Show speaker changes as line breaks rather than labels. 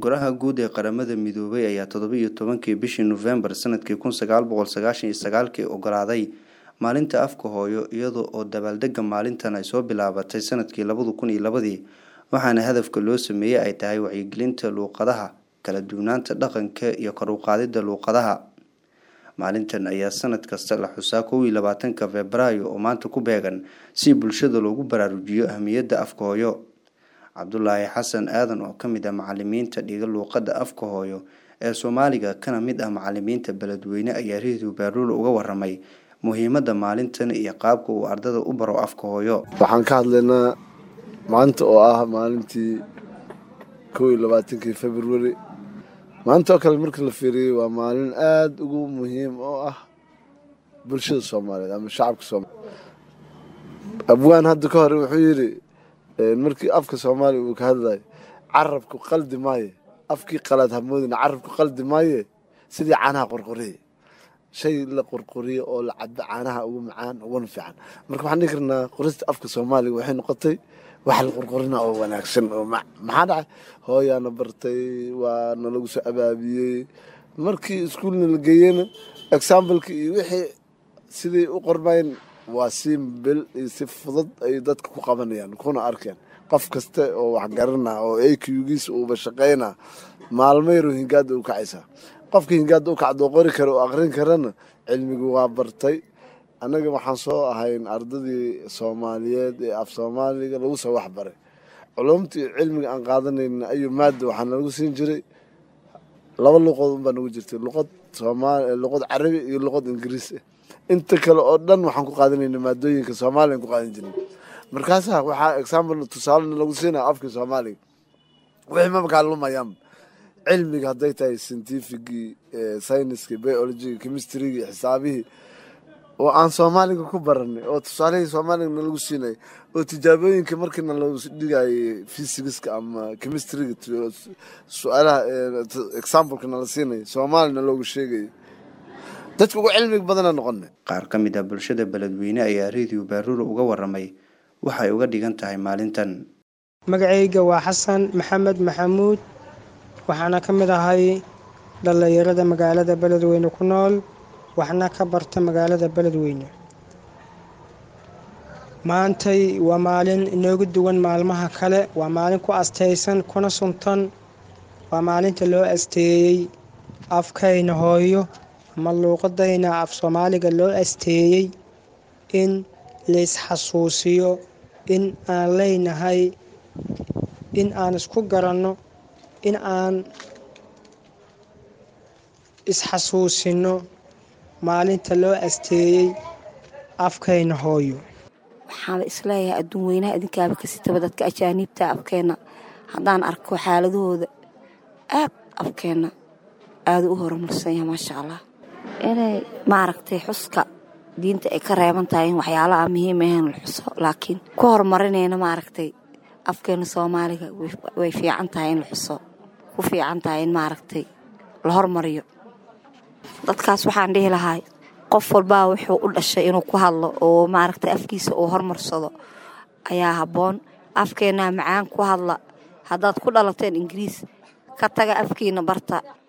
Golaha Guud ee Qaramada Midoobay ayaa toddoba iyo tobankii bishii Noofembar sanadkii kun sagaal boqol sagaashan iyo sagaalkii oggolaaday maalinta afka hooyo iyada oo dabaaldegga maalintan ay soo bilaabatay sanadkii labada kun iyo labadii waxaana hadafka loo sameeyey ay tahay wacyigelinta luqadaha kala duwanaanta dhaqanka iyo kor u qaadidda luqadaha maalintan ayaa sanad kasta la xusaa kow iyo labaatanka febraayo oo maanta ku beegan si bulshada loogu baraarujiyo ahmiyadda afka hooyo cabdulaahi xasan aadan oo ka mid ah macalimiinta dhiga luuqadda afka hooyo ee soomaaliga kana mid ah macalimiinta beledweyne ayaa radio baaruul uga waramay muhiimadda maalintan iyo qaabka uu ardada u baro afka hooyo
waxaan ka hadlaynaa maanta oo ah maalintii kow iyo labaatankii februari maanta oo kale markii la fiiriyey waa maalin aada ugu muhiim oo ah bulshada soomaaliyeed ama shacabka soomaaliyeed abwaan hadda ka hore wuxuu yidhi markii afka soomaaliya uu ka hadlayo carabku qaldi maaye afkii qalaad hamoodina carabku qaldi maaye sidii caanaha qorqoriye shay la qorqoriyo oo la cabo caanaha ugu macaan uguna fiican marka waxaan dhihi karnaa qorista afka soomaaliga waxay noqotay wax la qorqorina oo wanaagsan oo maxaa dhacay hooyaana bartay waa nalagu soo abaabiyey markii iskuulna la geeyena exambaleki iyo wixii siday u qormayeen waa si bil iyo si fudud ay dadka ku qabanayaan kuna arkeen qof kasta oo waxgarana oo akgiisa uuba shaqayna maalmo yaro hingaada u kacaysaa qofka hingaada u kacdoo qori kara oo aqrin karana cilmigu waa bartay annaga waxaan soo ahayn ardadii soomaaliyeed ee af soomaaliga lagu soo waxbaray culumtii cilmiga aan qaadanayna ayuu maada waxaa nalagu siin jiray laba luqood unbaa nagu jirtay luqad soomaali luqad carabi iyo luqad ingiriis ah inta kale oo dhan waxaan ku qaadanayna maadooyinka soomaaliyan ku qaadan jirnay markaasaa waxaa example tusaalena lagu siinaya afkii soomaaliga wixii mabakaa lumayaanba cilmiga hadday tahay scientificii syniskii biologigi chemistrygii xisaabihii oo aan soomaaliga ku baranay oo tusaalihii soomaaliga nalagu siinayay oo tijaabooyinka markiina lagu dhigayay fysigiska ama chemistryga su-aalaha exampleka nala siinaya soomaalina loogu sheegayay dadka ugu cilmiga badana noqona
qaar ka mid ah bulshada beledweyne ayaa radio baaruura uga waramay waxay uga dhigan tahay maalintan
magacayga waa xasan maxamed maxamuud waxaana ka mid ahay dhallinyarada magaalada beledweyne ku nool waxna ka barta magaalada beledweyne maantay waa maalin inoogu duwan maalmaha kale waa maalin ku astaysan kuna suntan waa maalinta loo asteeyey afkayna hooyo ama luuqadayna af soomaaliga loo asteeyey in laysxasuusiyo in aan leynahay in aan isku garanno in aan isxasuusino maalinta loo asteeyey afkayna hooyo
waxaana isleeyahay adduun weynaha idinkaaba kasitaba dadka ajaaniibta afkeenna haddaan arko xaaladahooda aad afkeenna aada u horumarsan yahay maasha allah inay maaragtay xuska diinta ay ka reeban tahay in waxyaalaha muhiim ahayn la xuso laakiin ku horumarinayna maaragtay afkeena soomaaliga way fiican tahay in la xuso ku fiican tahay in maaragtay la hormariyo dadkaas waxaan dhihi lahay qof walbaa wuxuu u dhashay inuu ku hadlo oo maaragtay afkiisa uu hormarsado ayaa habboon afkeenaa macaan ku hadla haddaad ku dhalateen ingiriis ka taga afkiina barta